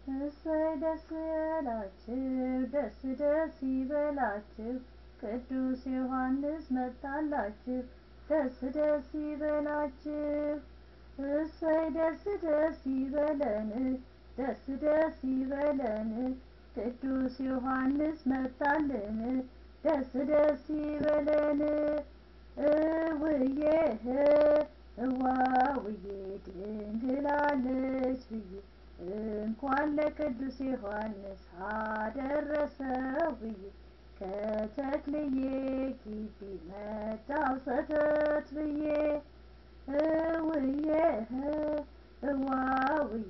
እሰይ ደስ ያላችሁ ደስ ደስ ይበላችሁ ቅዱስ ዮሐንስ መጣላችሁ ደስ ደስ ይበላችሁ እሰይ ደስ ደስ ይበለን ደስ ደስ ይበለን ቅዱስ ዮሐንስ መጣልን ደስ ደስ ይበለን እውዬ እዋውዬ ድንግላለች ብዬ እንኳን ለቅዱስ ዮሐንስ አደረሰው ብዬ ከተክልዬ ግቢ መጣው ሰተት ብዬ እውዬ እዋውዬ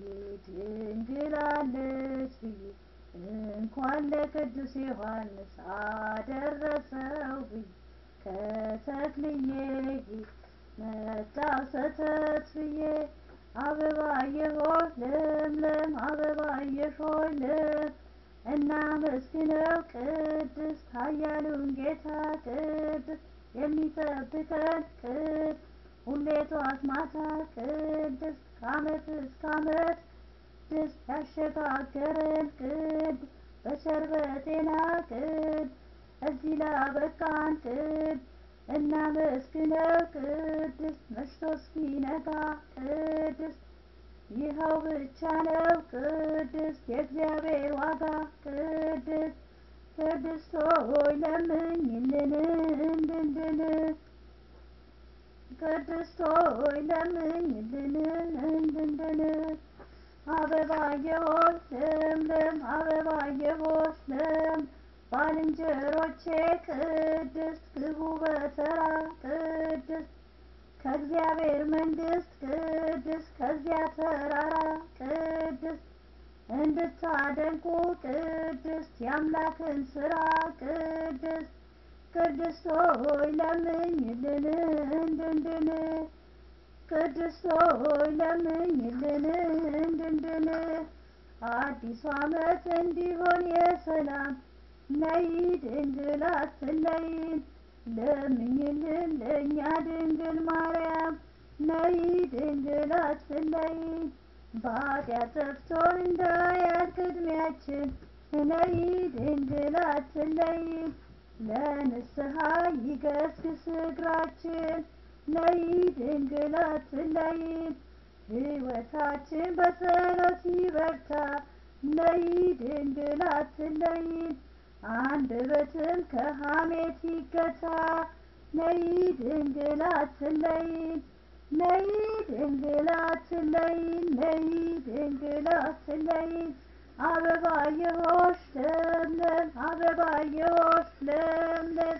ድንግላለች ብዬ እንኳን ለቅዱስ ዮሐንስ አደረሰው ብዬ ከተክልዬ ግቢ መጣው ሰተት ብዬ አበባዬ ሆይ ለምለም አበባዬ ሆይ ለም እናመስግነው ቅድስት ኃያሉን ጌታ ቅድስት የሚጠብቀን ቅድስት ሁሌ ጠዋት ማታ ቅድስት ከዓመት እስከ ዓመት ቅድስት ያሸጋገረን ቅድስት በቸር በጤና ቅድስት እዚህ ላበቃን ቅድስት እናመስግነው ቅድስት መሽቶ እስኪነጋ ቅድስት ይኸው ብቻ ነው ቅድስት የእግዚአብሔር ዋጋ ቅድስት ቅድስት ሆይ ለምኝልን እንድንድን ቅድስት ሆይ ለምኝልን እንድንድን አበባዬ ሆይ ለምለም አበባዬ ሆይ ለም ባልንጀሮቼ ቅድስት ግቡ በተራ ቅድስት ከእግዚአብሔር መንግስት ቅድስት ከዚያ ተራራ ቅድስት እንድታደንቁ ቅድስት የአምላክን ስራ ቅድስት ቅድስት ሆይ ለምኝልን እንድንድን ቅድስት ሆይ ለምኝልን እንድንድን አዲሱ ዓመት እንዲሆን የሰላም ነይ ድንግል አትለይን ለምኝልን ለእኛ ድንግል ማርያም ነይ ድንግል አትለይን በኃጢአት ጠፍቶ እንዳያልቅ ዕድሜያችን ነይ ድንግል አትለይን ለንስሐ ይገስግስ እግራችን ነይ ድንግል አትለይን ሕይወታችን በጸሎት ይበርታ ነይ ድንግል አትለይን አንደበትም ከሐሜት ይገታ ነይ ድንግል አትለይን ነይ ድንግል አትለይን ነይ ድንግል አትለይን አበባዬ ሆሽ ለምለም አበባዬ ሆሽ ለምለም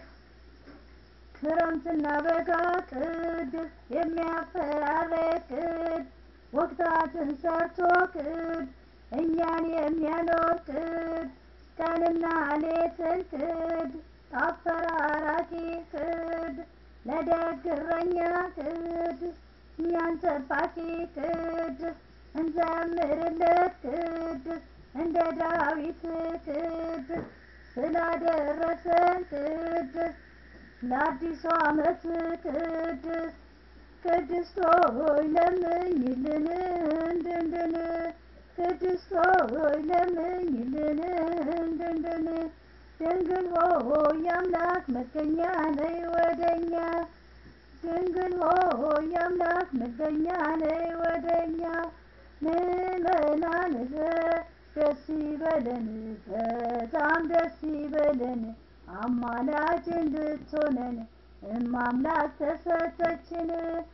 ክረምትና በጋ ቅድስት የሚያፈራርቅ ቅድ ወቅታትን ሰርቶ ቅድ እኛን የሚያኖር ቅድ ቀንና ሌትን ክድ አፈራራቂ ክድ ለደግ እረኛ ክድ እኛን ጠባቂ ክድ እንዘምርለት ክድ እንደ ዳዊት ክድ ስላደረሰን ክድ ለአዲሱ ዓመት ቅድስት ቅድስት ሆይ ለምኝልን እንድንድን ቅድስት ሆይ ለምኝልን እንድንድን ድንግል ሆይ የአምላክ መገኛ ነይ ወደኛ ድንግል ሆይ የአምላክ መገኛ ነይ ወደኛ ምእመናን ደስ ይበለን በጣም ደስ ይበለን አማላጅ እንድትሆነን እማምላክ ተሰጠችን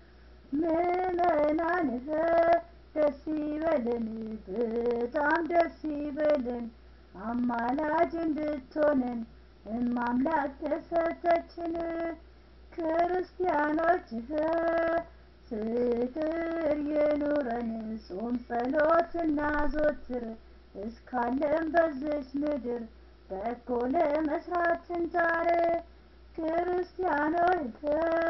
ምእመናን ደስ ይበለን በጣም ደስ ይበለን አማላጅ እንድትሆነን እማምላክ ተሰጠችን ክርስቲያኖች ፍቅር የኑረን ጾም ጸሎትና ዞትር እስካለን በዝች ምድር በጎ ለመስራት እንጣር ክርስቲያኖች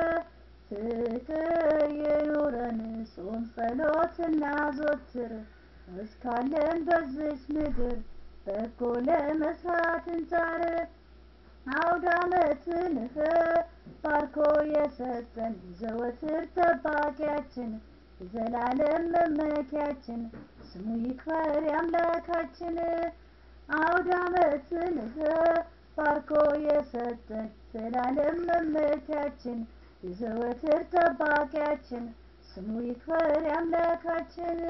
ፍቅር የኑረን ጾም ጸሎትና ዞትር እስካለን በዝች ምድር በጎ ለመስራት እንጣር አውደ ዓመትን ባርኮ የሰጠን ዘወትር ጠባቂያችን የዘላለም መመኪያችን ስሙ ይክበር የአምላካችን አውደ ዓመትን ባርኮ የሰጠን ዘላለም መመኪያችን የዘወትር ጠባቂያችን ስሙ ይክበር የአምላካችን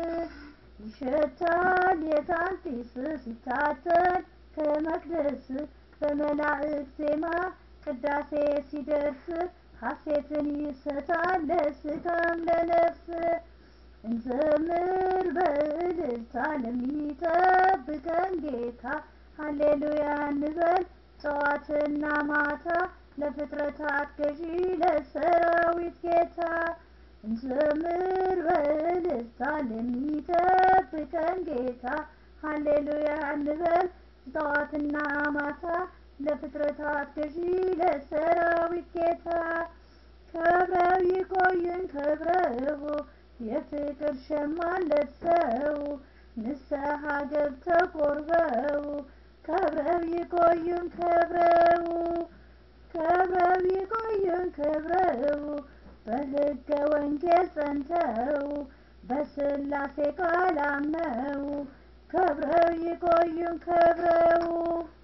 ይሸታል የዕጣን ጢስ ሲታተን ከመቅደስ በመላእክት ዜማ ቅዳሴ ሲደርስ ሐሴትን ይሰጣል ለስጋም ለነፍስ እንዘምር በእልልታ ለሚጠብቀን ጌታ ሃሌሉያ እንበል ጠዋትና ማታ ለፍጥረታት ገዢ ለሰራዊት ጌታ እንዘምር በእልልታ ለሚጠብቀን ጌታ ሃሌሉያ እንበል ጠዋትና ማታ ለፍጥረታት ገዢ ለሰራዊት ጌታ ከብረው ይቆዩን ከብረው የፍቅር ሸማን ለብሰው ንስሐ ገብተው ቆርበው ከብረው ይቆዩን ከብረው ከብረው ይቆዩን ከብረው በሕገ ወንጌል ጸንተው በስላሴ ቃል አምነው ከብረው ይቆዩን ከብረው